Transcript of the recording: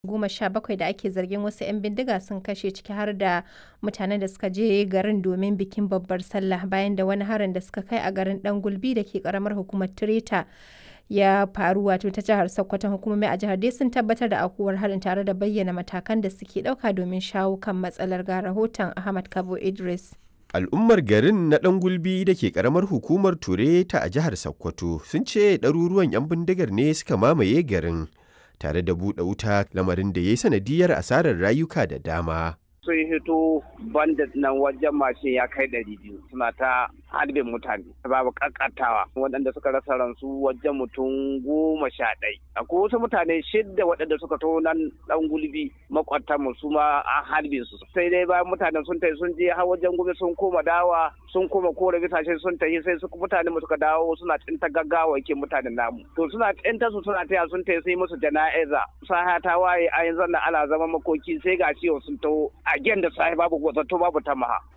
goma sha bakwai da ake zargin wasu 'yan bindiga sun kashe ciki har da mutanen da suka je garin domin bikin babbar sallah bayan da wani harin da suka kai a garin dan gulbi da ke karamar hukumar tireta ya faru wato ta jihar sokoton hukumomi a jihar dai sun tabbatar da akuwar harin tare da bayyana matakan da suke dauka domin shawo kan matsalar ga rahoton ahmad kabo idris Al'ummar garin na ɗan gulbi da ke ƙaramar hukumar Tureta a jihar Sokoto sun ce ɗaruruwan 'yan bindigar ne suka mamaye garin tare da buɗe wuta lamarin da ya yi sanadiyar asarar rayuka da dama. sun hito bandit nan wajen mashin ya kai ɗari biyu suna ta harbin mutane babu kakatawa waɗanda suka rasa ransu wajen mutum goma sha ɗai akwai wasu mutane shidda waɗanda suka to nan ɗan gulbi makwatan mu su ma an harbe su sai dai bayan mutanen sun tafi sun je har wajen gobe sun koma dawa sun koma kore bisashe sun tafi sai su mutane suka dawo suna tsinta gaggawa ke mutanen namu to suna tsinta su suna taya sun tafi sai musu jana'iza saha ta waye a yanzu ana zama makoki sai ga ciwo sun taho a gen da sahi babu zato babu tamaha